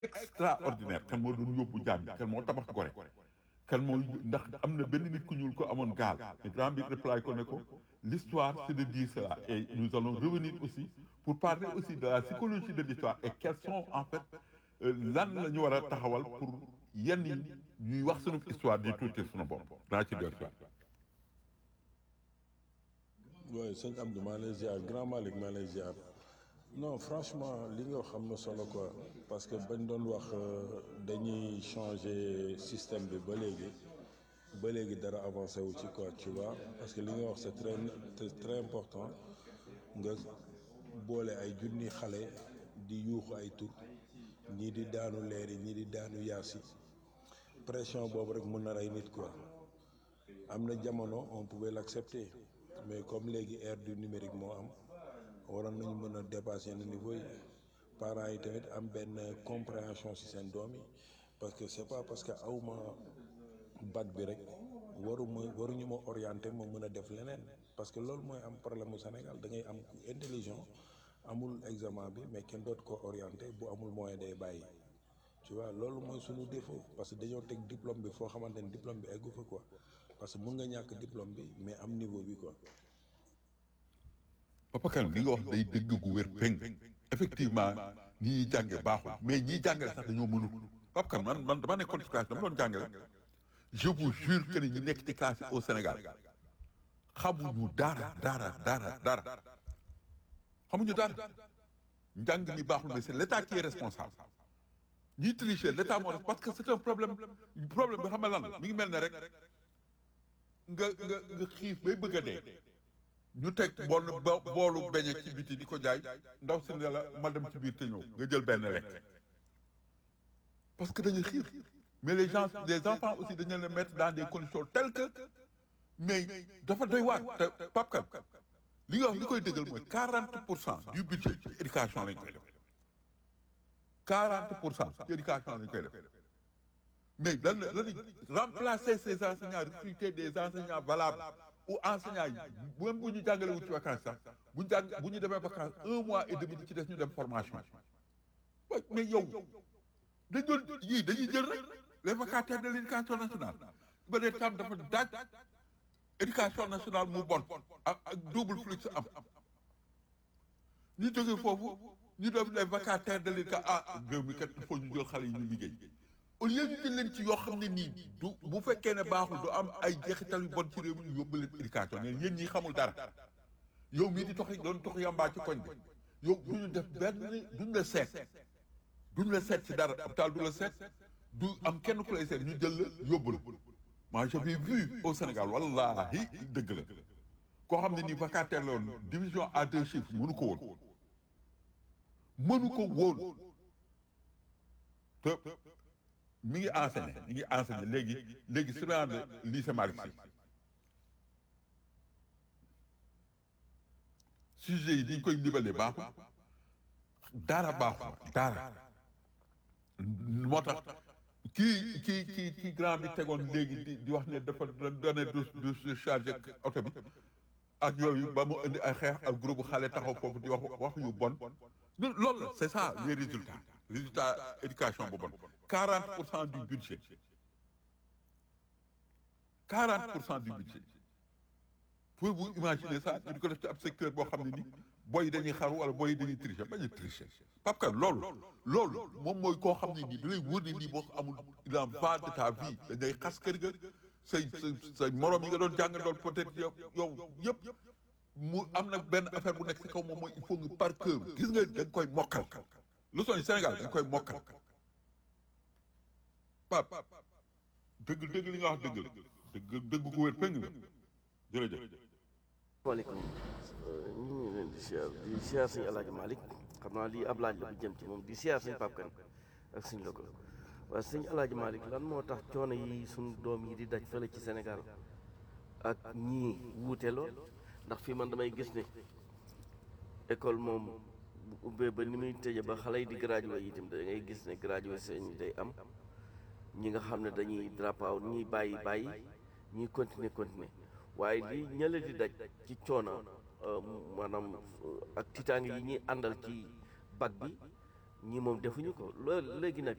extraordinaire kan moo doon yóbbu jaam yi kan moo tabax gore kan moo ndax am na benn nit ku ñuul ko amoon gaal mais grand bi reply ko ne ko l'histoire c'est de dire cela et nous allons revenir aussi pour parler aussi de la psychologie de l'histoire et quels sont en fait lan la ñu war a taxawal pour yenn yi ñuy wax sunu histoire di tuuti sunu bopp daa ci dellu si oui sëñ Abdou maa lay ziar grand Malick maa lay ziar non franchement li nga xam na solo quoi parce que bañ doon wax dañuy changer système bi ba léegi ba léegi dara avancé wu ci quoi tu vois parce que li nga wax c'est très c'est très important nga boole ay junni xale di yuuxu ay tur ñii di daanu leeri ñii di daanu yaasi pression boobu rek mën na rey nit quoi am na jamono on pouvait l'accepter mais comme léegi ère du numérique moo am waroon nañu mën a dépasser yenn niveau yi parents yi tamit am benn compréhension ci seen doom yi parce que c'est pas parce que awma bac bi rek waruma waruñu ma orienter ma mën a def leneen parce que loolu mooy am problème mu Sénégal da ngay am intelligent amul examen bi mais kenn dootu ko orienter bu amul moyen day bàyyi tu vois loolu mooy suñu défaut parce que dañoo teg diplôme bi foo xamante ni diplôme bi eggu fa quoi parce que mun nga ñàkk diplôme bi mais am niveau bi quoi. Papa Kane li nga wax day dëgg gu wér péng effectivement ñi ñuy jànge baaxul mais ñiy jàngale sax dañoo mënul Papa Kane man man dama nekkoon ci classe dama doon jàngale je vous jure que ni ñi nekk ci classe au Sénégal xamuñu dara dara dara dara xamuñu dara njàng mi baaxul mais c'est l'état qui est responsable ñiy tricher l'état moo def parce que c'est un problème problème bi xam nga lan mi ngi mel ne rek nga nga nga xiif bay bëgg a dee ñu teg bool boolu beñe ci biti di ko jaay ndaw si ne la ma dem ci biir te ñëw nga jël benn lekk parce que dañuy xiif mais les gens les enfants aussi dañu leen mettre dans des conditions telles que mais dafa doy waar te Pape Kane li nga wax li koy dëggal mooy 40 pour cent du budget ci éducation lañ koy def 40 pour cent ci éducation lañ koy def mais lan la lan remplacer ces enseignants recruter des enseignants valables ou enseignants yi même bu ñu jàngale wu ci vacances sax bu ñu jàng bu ñu demee vacances un mois et demi di ci des ñu dem formation waaye mais yow dañ doon yii dañuy jël rek les vacataires de l'éducation nationale ba dee tam dafa daaj éducation nationale mu bon ak ak double flux am ñu jógee foofu ñu def les vacataires de l'éducation ah réew mi kat il faut ñu jël xale yi ñu liggéey au lieu ñu jël leen ci yoo xam ne nii du bu fekkee ne baaxul du am ay jeexital yu bon ci réew mi ñu yóbbu leen éducation ne yéen ñi xamul dara yow mii di toxi doon tox yambaa ci koñ bi yow du ñu def benn duñ la seet duñ la seet ci dara hôpital du la seet du am kenn ku lay seet ñu jël la yóbbu la moi j'avais vu au Sénégal wallahi dëgg la koo xam ne nii vacataire la woon division à deux chiffres mënu ko woon mënu ko woon te mi ngi enseigné mi ngi enseigné léegi léegi surveillant de lycée Malick Sy sujet yi dañ koy libalee baaxul dara baaxul dara moo tax kii kii kii kii grand bi tegoon léegi di di wax ne dafa donné du du chargé oto bi ak yooyu ba mu indi ay xeex ak groupe xale taxaw foofu di wax wax yu bon loolu la c'est ça les résultats résultats éducation bu bon 40 pour cent du budget 40 pour cent du budget pouvez-vous imaginer ça ñu di ko def ci ab secteur boo xam ne ni booy yi dañuy xaru wala booy yi dañuy tricher bañ a tricher Pape Kane loolu loolu moom mooy koo xam ne nii da lay wóor ne nii boo amul il en va de ta vie dañay xas kër ga say say say moroom yi nga doon jàngandool peut-être yow yow yëpp mu am nag benn affaire bu nekk ci kaw moom mooy il faut nga par cœur gis nga da nga koy mokkal leçon yi Sénégal da nga koy mokkal Pape dëgg dëgg li nga wax dëgg la dëgg dëgg ko wér péng la jërëjëf waaleykum ñu ngi leen di siyaar di siyaar sëñ Alaaji Malick xam naa lii ab laaj la bu jëm ci moom di siyaar sëñ Pape Kane ak sëñ Logo waaye sëñ Alaaji Malick lan moo tax coono yi suñ doom yi di daj fële ci Sénégal ak ñii wuute lool ndax fii man damay gis ne école moom bu ubbee ba ni muy tëje ba xale yi di gradué itam da ngay gis ne gradué seen day am ñi nga xam ne dañuy drop out ñiy bàyyi bàyyi ñuy continuer continuer waaye li ñële di daj ci coono maanaam ak tiitaange yi ñuy àndal ci bac bi ñii moom defuñu ko loolu léegi nag